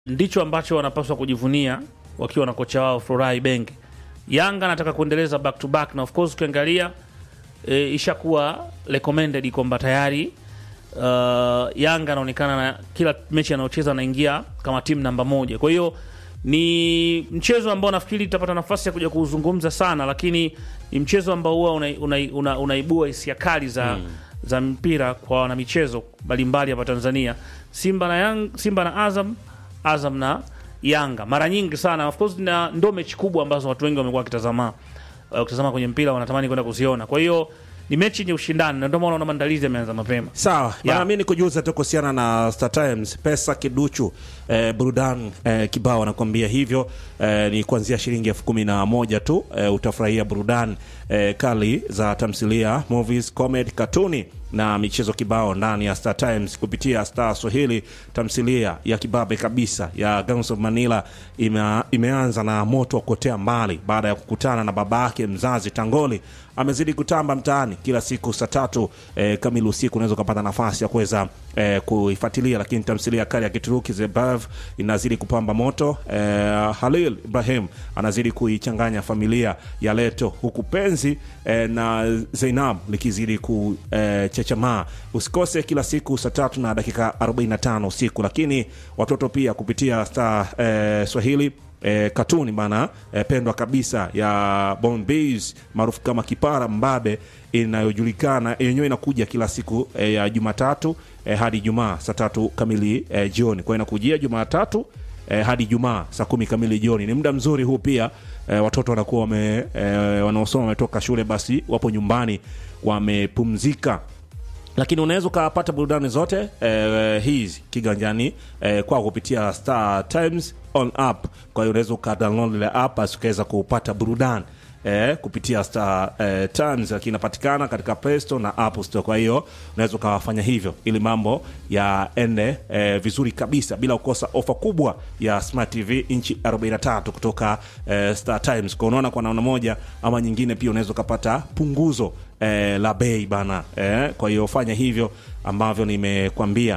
ndicho ambacho wanapaswa kujivunia wakiwa na kocha wao Florai Benge. Yanga anataka kuendeleza back to back, na of course ukiangalia e, ishakuwa recommended kwamba tayari uh, Yanga anaonekana na kila mechi anayocheza anaingia kama timu namba moja. Kwa hiyo ni mchezo ambao nafikiri tutapata nafasi ya kuja kuuzungumza sana, lakini ni mchezo ambao huwa unaibua una, una, unaibua hisia kali za za mpira kwa wanamichezo mbalimbali hapa Tanzania. Simba na Yang, Simba na Azam, Azam na Yanga mara nyingi sana, of course, na ndo mechi kubwa ambazo watu wengi wamekuwa wakitazama uh, kutazama kwenye mpira wanatamani kwenda kuziona. Kwa hiyo ni mechi yenye ushindani, na ndio maana unaona maandalizi yameanza mapema. Sawa Yeah. bana, mi nikujuza tu kuhusiana na Star Times pesa kiduchu eh, burudani eh, kibao anakuambia hivyo eh, ni kuanzia shilingi elfu kumi na moja tu eh, utafurahia burudani eh, kali za tamthilia, movies, comedy, katuni na michezo kibao ndani ya Star Times kupitia Star Swahili. Tamthilia ya kibabe kabisa ya Gangs of Manila ime, imeanza na moto wa kuotea mbali baada ya kukutana na babake mzazi Tangoli amezidi kutamba mtaani kila siku saa tatu eh, kamili usiku unaweza ukapata nafasi ya kuweza eh, kuifuatilia. Lakini tamthilia kali ya Kituruki The Above inazidi kupamba moto. Eh, Halil Ibrahim anazidi kuichanganya familia ya Leto, huku penzi eh, na Zainab likizidi kuchechamaa. Usikose kila siku saa tatu na dakika 45 usiku. Lakini watoto pia kupitia Star eh, Swahili e, katuni bana e, pendwa kabisa ya Bombay maarufu kama Kipara Mbabe inayojulikana yenyewe inakuja kila siku e, ya Jumatatu e, hadi Ijumaa saa tatu kamili e, jioni. Kwa hiyo inakujia Jumatatu e, hadi Ijumaa saa kumi kamili jioni. Ni muda mzuri huu pia e, watoto wanakuwa wame e, wanaosoma wametoka shule, basi wapo nyumbani wamepumzika lakini unaweza ukapata burudani zote eh, hizi kiganjani eh, kwa kupitia Star Times on app. Kwa hiyo unaweza ukadownload ile app basi ukaweza kupata burudani eh, kupitia Star eh, Times, lakini inapatikana katika Play Store na App Store. Kwa hiyo unaweza ukawafanya hivyo ili mambo yaende eh, vizuri kabisa bila kukosa ofa kubwa ya Smart TV inchi 43 kutoka eh, Star Times. Kwa unaona, kwa namna moja ama nyingine pia unaweza ukapata punguzo eh, la bei bana eh, kwa hiyo fanya hivyo ambavyo nimekwambia.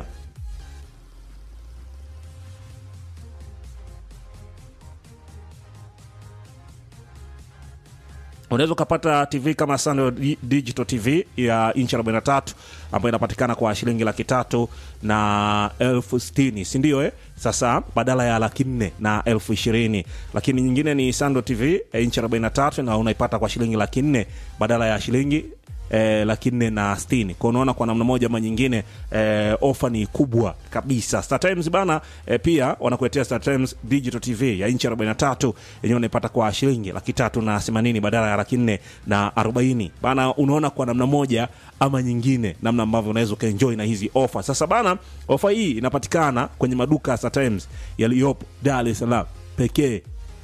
unaweza ukapata tv kama Sando Di- digital tv ya inchi 43 ambayo inapatikana kwa shilingi laki tatu na elfu sitini sindio eh? sasa badala ya laki nne na elfu ishirini lakini nyingine ni Sando tv eh, inchi 43 na unaipata kwa shilingi laki nne badala ya shilingi eh, laki nne na sitini kwa unaona kwa namna moja ama nyingine eh, ofa ni kubwa kabisa Star Times bana eh, pia wanakuletea Star Times digital tv ya inchi 43 yenyewe unaipata kwa shilingi laki tatu na themanini badala ya laki nne na arobaini bana unaona kwa namna moja ama nyingine namna ambavyo unaweza ukaenjoy na hizi ofa sasa bana ofa hii inapatikana kwenye maduka ya Star Times yaliyopo Dar es Salaam pekee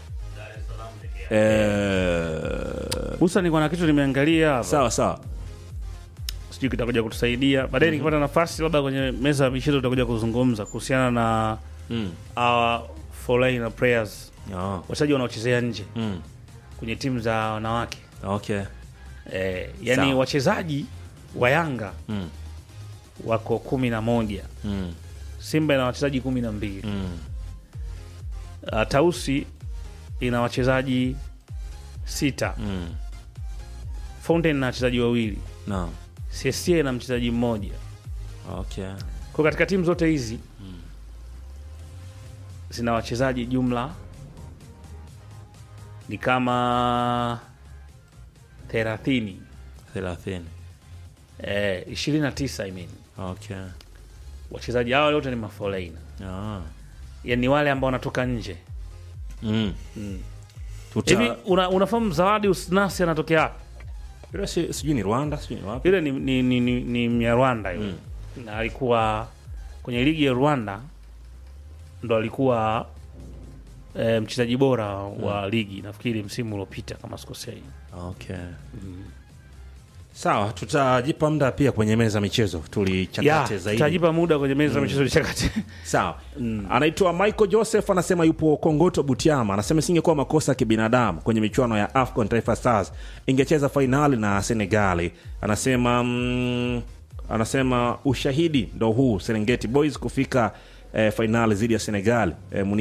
eh, Husa ni kuna kitu nimeangalia hapa, sawa sawa sijui kitakuja kutusaidia baadaye. Nikipata nafasi, labda kwenye meza ya michezo tutakuja kuzungumza kuhusiana na mm. our foreign players, oh. wachezaji wanaochezea nje mm. kwenye timu za wanawake okay eh, yani Sawa. wachezaji wa Yanga mm. wako kumi na moja Mm. Simba ina wachezaji kumi na mbili Mm. uh, Tausi ina wachezaji sita Mm. Fountain ina wachezaji wawili No. CSA ina mchezaji mmoja Okay. kwa katika timu zote hizi zina wachezaji jumla ni kama thelathini thelathini. eh, ishirini na tisa I mean. Okay. wachezaji hawa wote ni maforeina Ah. yani wale ambao wanatoka nje Mm. hivi Tuta... una, unafahamu zawadi usnasi anatokea wapi Yule si- sijui ni Rwanda sijui ni wapi. yule ni, ni, ni, ni, ni mnyarwanda yule na alikuwa kwenye ligi ya rwanda ndo alikuwa e, mchezaji bora wa ligi nafikiri msimu uliopita kama sikosei Okay. Sawa, tutajipa muda pia kwenye meza ya michezo ya tulichakate zaidi. tutajipa muda kwenye meza ya michezo lichakate Sawa. Anaitwa Michael Joseph anasema yupo Kongoto Butiama. Anasema isingekuwa makosa ya kibinadamu kwenye michuano ya AFCON Taifa Stars ingecheza fainali na Senegali. Anasema mm, anasema ushahidi ndo huu Serengeti Boys kufika eh, fainali dhidi ya Senegal eh,